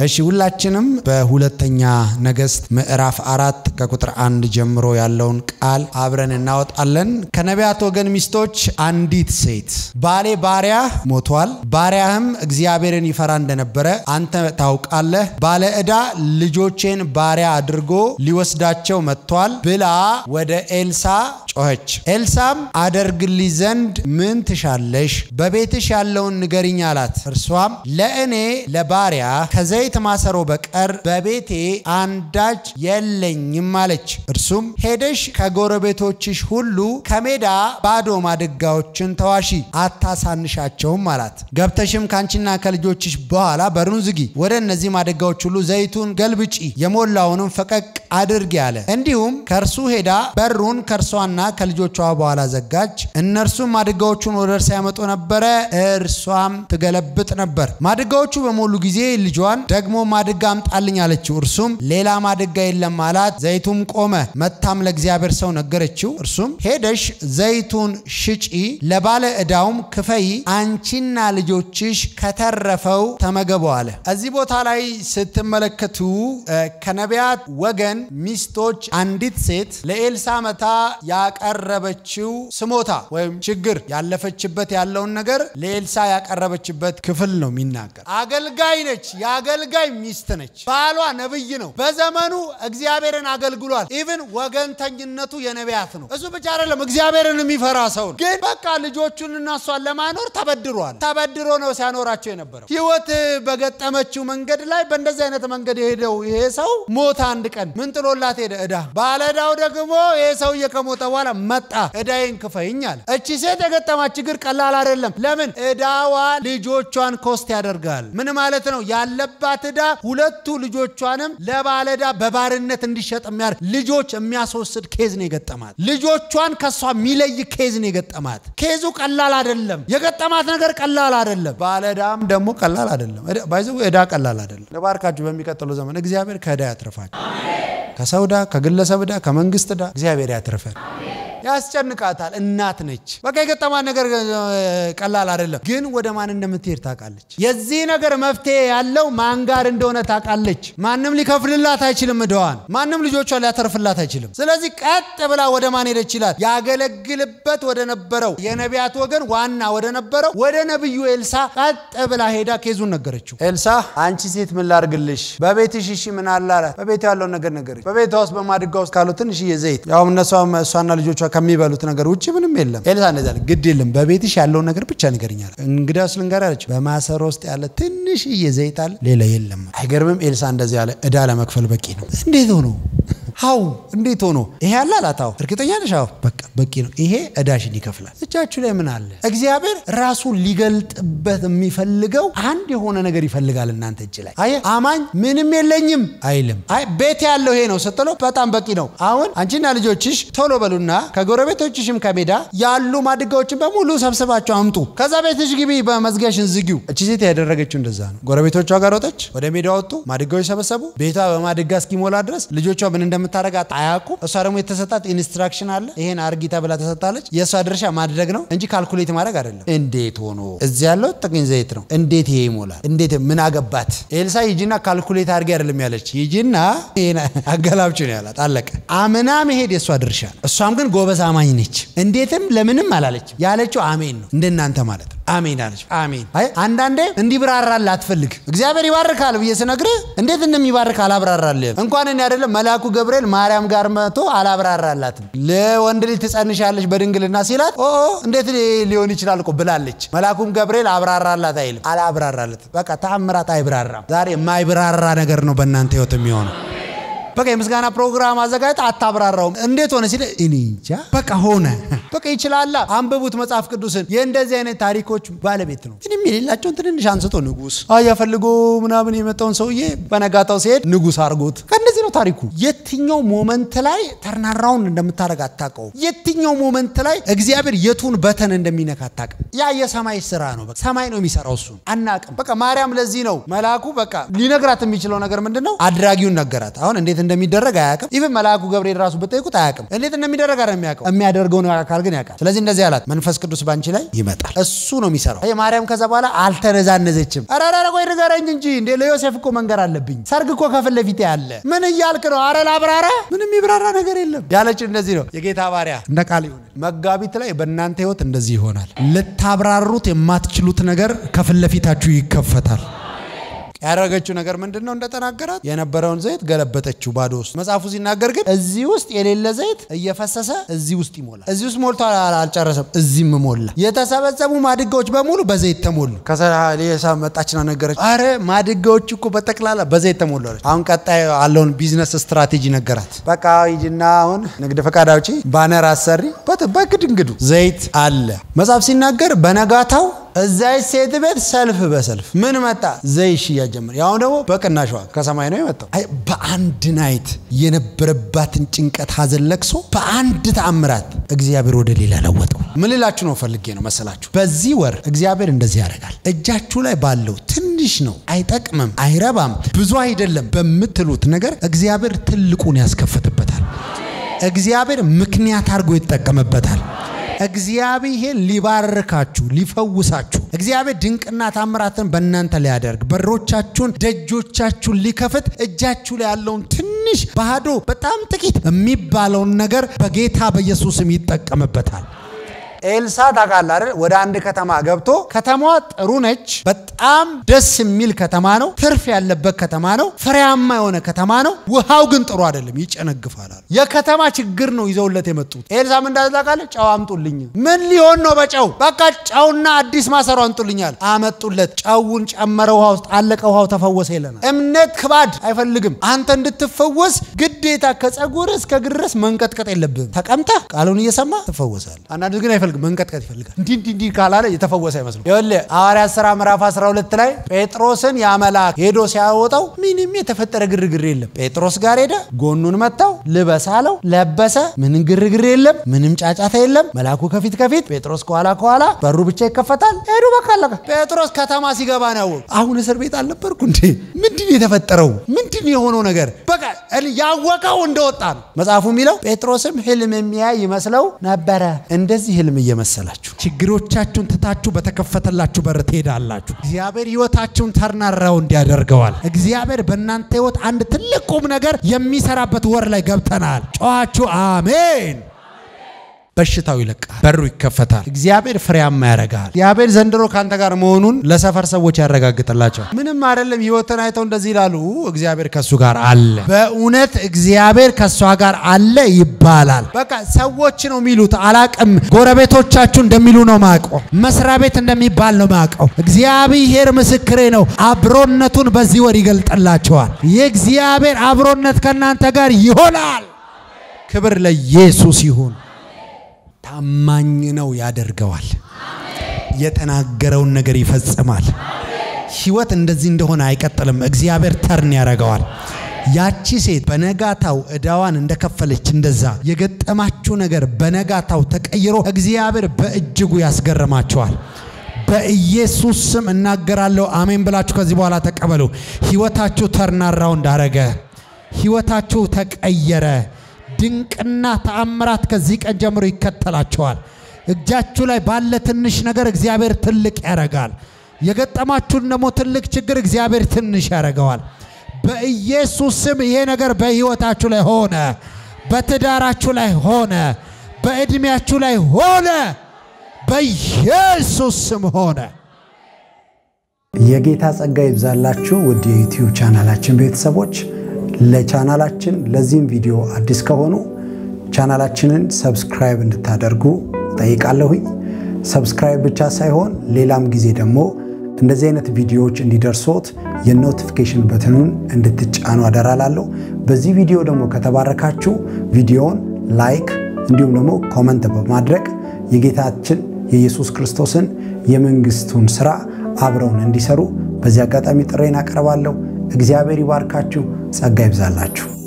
እሺ ሁላችንም በሁለተኛ ነገሥት ምዕራፍ አራት ከቁጥር አንድ ጀምሮ ያለውን ቃል አብረን እናወጣለን። ከነቢያት ወገን ሚስቶች አንዲት ሴት ባሌ ባሪያ ሞቷል፣ ባሪያህም እግዚአብሔርን ይፈራ እንደነበረ አንተ ታውቃለህ፣ ባለ ዕዳ ልጆቼን ባሪያ አድርጎ ሊወስዳቸው መጥቷል ብላ ወደ ኤልሳ ጮኸች። ኤልሳም አደርግልሽ ዘንድ ምን ትሻለሽ? በቤትሽ ያለውን ንገሪኝ አላት። እርሷም ለእኔ ለባሪያ ከዘይት ማሰሮ በቀር በቤቴ አንዳች የለኝም አለች። እርሱም ሄደሽ ከጎረቤቶችሽ ሁሉ ከሜዳ ባዶ ማድጋዎችን ተዋሺ፣ አታሳንሻቸውም አላት። ገብተሽም ካንቺና ከልጆችሽ በኋላ በሩን ዝጊ፣ ወደ እነዚህ ማድጋዎች ሁሉ ዘይቱን ገልብጪ፣ የሞላውንም ፈቀቅ አድርጊ አለ። እንዲሁም ከእርሱ ሄዳ በሩን ከእርሷና ከልጆቿ በኋላ ዘጋች። እነርሱም ማድጋዎቹን ወደ እርሷ ያመጡ ነበረ፣ እርሷም ትገለብጥ ነበር። ማድጋዎቹ በሞሉ ጊዜ ልጇን ደግሞ ማድጋ አምጣልኝ አለችው። እርሱም ሌላ ማድጋ የለም አላት። ዘይቱም ቆመ። መታም ለእግዚአብሔር ሰው ነገረችው። እርሱም ሄደሽ ዘይቱን ሽጪ፣ ለባለ ዕዳውም ክፈይ፣ አንቺና ልጆችሽ ከተረፈው ተመገቡ አለ። እዚህ ቦታ ላይ ስትመለከቱ ከነቢያት ወገን ሚስቶች አንዲት ሴት ለኤልሳ መታ ያቀረበችው ስሞታ ወይም ችግር ያለፈችበት ያለውን ነገር ለኤልሳ ያቀረበችበት ክፍል ነው የሚናገር። አገልጋይ ነች፣ የአገልጋይ ሚስት ነች። ባሏ ነብይ ነው። በዘመኑ እግዚአብሔርን አገልግሏል። ኢቭን ወገንተኝነቱ የነቢያት ነው። እሱ ብቻ አይደለም፣ እግዚአብሔርን የሚፈራ ሰው ነው። ግን በቃ ልጆቹን እና እሷን ለማኖር ተበድሯል። ተበድሮ ነው ሲያኖራቸው የነበረው። ህይወት በገጠመችው መንገድ ላይ በእንደዚህ አይነት መንገድ የሄደው ይሄ ሰው ሞተ። አንድ ቀን ምን ጥሎላት ሄደ? ዕዳ። ባለዕዳው ደግሞ ይሄ ሰውዬ ከሞተ በኋላ መጣ፣ ዕዳዬን ክፈይኝ አለ። እቺ ሴት የገጠማት ችግር ቀላል አይደለም። ለምን? ዕዳዋ ልጆቿን ኮስት ያደርጋል። ምን ማለት ነው? ያለባት ዕዳ ሁለቱ ልጆቿንም ለባለዕዳ በባርነት እንዲሸጥ የሚያደርግ ልጆች የሚያስወስድ ኬዝ ነው የገጠማት። ልጆቿን ከሷ የሚለይ ኬዝ ነው የገጠማት። ኬዙ ቀላል አይደለም። የገጠማት ነገር ቀላል አይደለም። ባለዕዳም ደግሞ ቀላል አይደለም። ባይዘ ዕዳ ቀላል አይደለም። ለባርካችሁ በሚቀጥለው ዘመን እግዚአብሔር ከዕዳ ያትርፋችሁ። ከሰው ዕዳ፣ ከግለሰብ ዕዳ፣ ከመንግስት ዕዳ እግዚአብሔር ያትርፈን። ያስጨንቃታል። እናት ነች። በቃ የገጠማት ነገር ቀላል አይደለም፣ ግን ወደ ማን እንደምትሄድ ታውቃለች። የዚህ ነገር መፍትሄ ያለው ማን ጋር እንደሆነ ታውቃለች። ማንም ሊከፍልላት አይችልም ዕዳዋን፣ ማንም ልጆቿን ሊያተርፍላት አይችልም። ስለዚህ ቀጥ ብላ ወደ ማን ሄደች ይላል? ያገለግልበት ወደ ነበረው የነቢያት ወገን ዋና ወደ ነበረው ወደ ነቢዩ ኤልሳ ቀጥ ብላ ሄዳ ኬዙን ነገረችው። ኤልሳ አንቺ ሴት ምን ላርግልሽ? በቤትሽ እሺ ምን አለ አላት። በቤቱ ያለውን ነገር ነገረች። በቤቷ ውስጥ በማድጋ ውስጥ ካለው ትንሽዬ ዘይት ያው እሷና ልጆቿ ከሚበሉት ነገር ውጭ ምንም የለም። ኤልሳ እንደዛ አለ፣ ግድ የለም በቤትሽ ያለውን ነገር ብቻ ንገሪኛል። እንግዲያውስ ልንገር አለች። በማሰሮ ውስጥ ያለ ትንሽዬ ዘይት አለ፣ ሌላ የለም። አይገርምም? ኤልሳ እንደዚህ ያለ ዕዳ ለመክፈል በቂ ነው። እንዴት ሆኖ ሀው እንዴት ሆኖ ይሄ ያለ አላታው እርግጠኛ ነሽ? አዎ በቃ በቂ ነው። ይሄ ዕዳሽን ይከፍላል። እጃችሁ ላይ ምን አለ? እግዚአብሔር ራሱን ሊገልጥበት የሚፈልገው አንድ የሆነ ነገር ይፈልጋል እናንተ እጅ ላይ። አየህ አማኝ ምንም የለኝም አይልም። አይ ቤት ያለው ይሄ ነው ስትለው በጣም በቂ ነው። አሁን አንቺና ልጆችሽ ቶሎ በሉና ከጎረቤቶችሽም ከሜዳ ያሉ ማድጋዎችን በሙሉ ሰብስባቸው አምጡ። ከዛ ቤትሽ ግቢ፣ በመዝጊያሽን ዝጊው። እቺ ሴት ያደረገችው እንደዛ ነው። ጎረቤቶቿ ጋር ወጠች፣ ወደ ሜዳ ወጡ፣ ማድጋዎች ሰበሰቡ። ቤቷ በማድጋ እስኪሞላ ድረስ ልጆቿ ምን እንደምታደርጋት አያውቁም። እሷ ደግሞ የተሰጣት ኢንስትራክሽን አለ። ይሄን አርጊ ተብላ ተሰጣለች። የእሷ ድርሻ ማድረግ ነው እንጂ ካልኩሌት ማድረግ አይደለም። እንዴት ሆኖ እዚህ ያለው ጥቂት ዘይት ነው፣ እንዴት ይሄ ይሞላል? እንዴት ምን አገባት? ኤልሳ ሂጂና ካልኩሌት አድርጊ አይደለም ያለች፣ ሂጂና አገላብጭ ነው ያላት። አለቀ። አምና መሄድ የእሷ ድርሻ ነው። እሷም ግን ጎበዝ አማኝ ነች። እንዴትም ለምንም አላለች። ያለችው አሜን ነው፣ እንደናንተ ማለት ነው። አሜን አለች። አሜን። አይ አንዳንዴ እንዲብራራል አትፈልግ። እግዚአብሔር ይባርካል ብዬ ስነግርህ እንዴት እንደሚባርክ አላብራራልህም። እንኳን እኔ አይደለም መልአኩ ገብርኤል ማርያም ጋር መጥቶ አላብራራላትም። ለወንድ ልጅ ትጸንሻለች በድንግልና ሲላት ኦ እንዴት ሊሆን ይችላል እኮ ብላለች። መልአኩም ገብርኤል አብራራላት አይልም፣ አላብራራለት። በቃ ተአምራት አይብራራም። ዛሬ የማይብራራ ነገር ነው በእናንተ ህይወት የሚሆነው። በቃ የምስጋና ፕሮግራም አዘጋጅተ አታብራራውም። እንዴት ሆነ ሲል እኔ እንጃ በቃ ሆነ። በቃ ይችላላ። አንብቡት መጽሐፍ ቅዱስን። የእንደዚህ አይነት ታሪኮች ባለቤት ነው። ምንም የሌላቸውን ትንንሽ አንስቶ ንጉስ አያ ፈልጎ ምናምን የመጣውን ሰውዬ በነጋታው ሲሄድ ንጉስ አድርጎት ከእንደዚህ ነው ታሪኩ። የትኛው ሞመንት ላይ ተርናራውን እንደምታደርግ አታውቀውም። የትኛው ሞመንት ላይ እግዚአብሔር የቱን በተን እንደሚነካ አታውቅም። ያ የሰማይ ስራ ነው። በቃ ሰማይ ነው የሚሰራው። እሱን አናውቅም። በቃ ማርያም ለዚህ ነው መልአኩ በቃ ሊነግራት የሚችለው ነገር ምንድን ነው? አድራጊውን ነገራት። አሁን እንዴት እንደሚደረግ አያውቅም። ኢቭን መልአኩ ገብርኤል ራሱ ብጠይቁት አያውቅም። እንዴት እንደሚደረግ አይደለም የሚያውቀው፣ የሚያደርገውን አካል ግን ያውቃል። ስለዚህ እንደዚህ አላት፣ መንፈስ ቅዱስ ባንቺ ላይ ይመጣል፣ እሱ ነው የሚሰራው። ማርያም ከዛ በኋላ አልተነዛነዘችም። ኧረ ኧረ ቆይ ንገረኝ እንጂ እንዴ ለዮሴፍ እኮ መንገር አለብኝ፣ ሰርግ እኮ ከፊት ለፊቴ አለ። ምን እያልክ ነው? አረ ላብራራ፣ ምንም ይብራራ ነገር የለም ያለችው እንደዚህ ነው። የጌታ ባሪያ እንደ ቃል ይሁን። መጋቢት ላይ በእናንተ ህይወት እንደዚህ ይሆናል። ልታብራሩት የማትችሉት ነገር ከፊት ለፊታችሁ ይከፈታል። ያደረገችው ነገር ምንድን ነው? እንደተናገራት የነበረውን ዘይት ገለበጠችው ባዶ ውስጥ። መጽሐፉ ሲናገር ግን እዚህ ውስጥ የሌለ ዘይት እየፈሰሰ እዚህ ውስጥ ይሞላል። እዚህ ውስጥ ሞልቶ አልጨረሰም፣ እዚህም ሞላ። የተሰበሰቡ ማድጋዎች በሙሉ በዘይት ተሞሉ። ከሌሳ መጣችና ነገረች፣ አረ ማድጋዎች እኮ በጠቅላላ በዘይት ተሞሉ አለች። አሁን ቀጣይ ያለውን ቢዝነስ ስትራቴጂ ነገራት። በቃ ሂጂና አሁን ንግድ ፈቃድ አውጪ፣ ባነር አሰሪ፣ በግድ እንግዱ ዘይት አለ። መጽሐፍ ሲናገር በነጋታው እዛች ሴት ቤት ሰልፍ በሰልፍ ምን መጣ? ዘይት ሽያጭ ጀመር። ያሁን ደግሞ በቅናሽ ዋጋ ከሰማይ ነው የመጣው። አይ በአንድ ናይት የነበረባትን ጭንቀት፣ ሀዘን፣ ለቅሶ በአንድ ተአምራት እግዚአብሔር ወደ ሌላ ለወጠው። ምን ልላችሁ ነው ፈልጌ ነው መሰላችሁ? በዚህ ወር እግዚአብሔር እንደዚህ ያደርጋል። እጃችሁ ላይ ባለው ትንሽ ነው፣ አይጠቅምም፣ አይረባም፣ ብዙ አይደለም በምትሉት ነገር እግዚአብሔር ትልቁን ያስከፍትበታል። እግዚአብሔር ምክንያት አድርጎ ይጠቀምበታል። እግዚአብሔር ሊባርካችሁ ሊፈውሳችሁ እግዚአብሔር ድንቅና ታምራትን በእናንተ ሊያደርግ በሮቻችሁን ደጆቻችሁን ሊከፍት እጃችሁ ላይ ያለውን ትንሽ ባዶ በጣም ጥቂት የሚባለውን ነገር በጌታ በኢየሱስም ይጠቀምበታል። ኤልሳ ታውቃለህ አይደል? ወደ አንድ ከተማ ገብቶ ከተማዋ ጥሩ ነች፣ በጣም ደስ የሚል ከተማ ነው፣ ትርፍ ያለበት ከተማ ነው፣ ፍሬያማ የሆነ ከተማ ነው። ውሃው ግን ጥሩ አይደለም፣ ይጨነግፋል። የከተማ ችግር ነው ይዘውለት የመጡት። ኤልሳ ምን እንዳለ ታውቃለህ? ጨው አምጡልኝ። ምን ሊሆን ነው በጨው? በቃ ጨውና አዲስ ማሰሮ አምጡልኛል። አመጡለት። ጨውን ጨመረ፣ ውሃ ውስጥ አለቀ፣ ውሃው ተፈወሰ ይለናል። እምነት ክባድ አይፈልግም። አንተ እንድትፈወስ ግዴታ ከጸጉር እስከ እግር ድረስ መንቀጥቀጥ የለብህም። ተቀምጠህ ቃሉን እየሰማ ትፈወሳለህ። አንዳንድ ግን አይፈልግም መንቀጥቀጥ ይፈልጋል። እንዲህ እንዲህ እንዲህ ካላለ የተፈወሰ አይመስልም። ይኸውልህ ሐዋርያት ሥራ ምዕራፍ 12 ላይ ጴጥሮስን ያ መልአክ ሄዶ ሲያወጣው ምንም የተፈጠረ ግርግር የለም። ጴጥሮስ ጋር ሄደ፣ ጎኑን መታው፣ ልበስ አለው፣ ለበሰ። ምንም ግርግር የለም፣ ምንም ጫጫታ የለም። መልአኩ ከፊት ከፊት፣ ጴጥሮስ ከኋላ ከኋላ፣ በሩ ብቻ ይከፈታል። ሄዱ፣ በቃ አለቀ። ጴጥሮስ ከተማ ሲገባ ነው ያወቁ። አሁን እስር ቤት አልነበርኩ እንዴ? ምንድን የተፈጠረው? ምንድን የሆነው ነገር? በቃ ያወቀው እንደወጣ ነው መጽሐፉ የሚለው። ጴጥሮስም ህልም የሚያይ ይመስለው ነበረ። እንደዚህ ህልም እየመሰላችሁ ችግሮቻችሁን ትታችሁ በተከፈተላችሁ በር ትሄዳላችሁ። እግዚአብሔር ህይወታችሁን ተርናራው እንዲያደርገዋል። እግዚአብሔር በእናንተ ህይወት አንድ ትልቅ ቁም ነገር የሚሰራበት ወር ላይ ገብተናል። ጨዋችሁ አሜን። በሽታው ይለቃል፣ በሩ ይከፈታል። እግዚአብሔር ፍሬያማ ያደርጋል። እግዚአብሔር ዘንድሮ ከአንተ ጋር መሆኑን ለሰፈር ሰዎች ያረጋግጥላቸዋል። ምንም አይደለም። ህይወትን አይተው እንደዚህ ይላሉ፣ እግዚአብሔር ከእሱ ጋር አለ። በእውነት እግዚአብሔር ከእሷ ጋር አለ ይባላል። በቃ ሰዎች ነው የሚሉት፣ አላቅም። ጎረቤቶቻችሁ እንደሚሉ ነው ማቀው፣ መስሪያ ቤት እንደሚባል ነው ማቀው። እግዚአብሔር ምስክሬ ነው። አብሮነቱን በዚህ ወር ይገልጥላቸዋል። የእግዚአብሔር አብሮነት ከእናንተ ጋር ይሆናል። ክብር ለኢየሱስ ይሁን። ታማኝ ነው ያደርገዋል። የተናገረውን ነገር ይፈጽማል። ህይወት እንደዚህ እንደሆነ አይቀጥልም። እግዚአብሔር ተርን ያደርገዋል። ያቺ ሴት በነጋታው ዕዳዋን እንደከፈለች እንደዛ የገጠማችሁ ነገር በነጋታው ተቀይሮ እግዚአብሔር በእጅጉ ያስገርማቸዋል። በኢየሱስ ስም እናገራለሁ። አሜን ብላችሁ ከዚህ በኋላ ተቀበሉ። ህይወታችሁ ተርናራው እንዳረገ ህይወታችሁ ተቀየረ። ድንቅና ተአምራት ከዚህ ቀን ጀምሮ ይከተላቸዋል። እጃችሁ ላይ ባለ ትንሽ ነገር እግዚአብሔር ትልቅ ያደርጋል። የገጠማችሁን ደግሞ ትልቅ ችግር እግዚአብሔር ትንሽ ያደርገዋል። በኢየሱስ ስም ይሄ ነገር በህይወታችሁ ላይ ሆነ፣ በትዳራችሁ ላይ ሆነ፣ በዕድሜያችሁ ላይ ሆነ፣ በኢየሱስ ስም ሆነ። የጌታ ጸጋ ይብዛላችሁ ውድ የዩቲዩብ ቻናላችን ቤተሰቦች ለቻናላችን ለዚህም ቪዲዮ አዲስ ከሆኑ ቻናላችንን ሰብስክራይብ እንድታደርጉ ጠይቃለሁኝ። ሰብስክራይብ ብቻ ሳይሆን ሌላም ጊዜ ደግሞ እንደዚህ አይነት ቪዲዮዎች እንዲደርሶት የኖቲፊኬሽን በትኑን እንድትጫኑ አደራላለሁ። በዚህ ቪዲዮ ደግሞ ከተባረካችሁ ቪዲዮውን ላይክ እንዲሁም ደግሞ ኮመንት በማድረግ የጌታችን የኢየሱስ ክርስቶስን የመንግስቱን ስራ አብረውን እንዲሰሩ በዚህ አጋጣሚ ጥሬን አቀርባለሁ። እግዚአብሔር ይባርካችሁ፣ ጸጋ ይብዛላችሁ።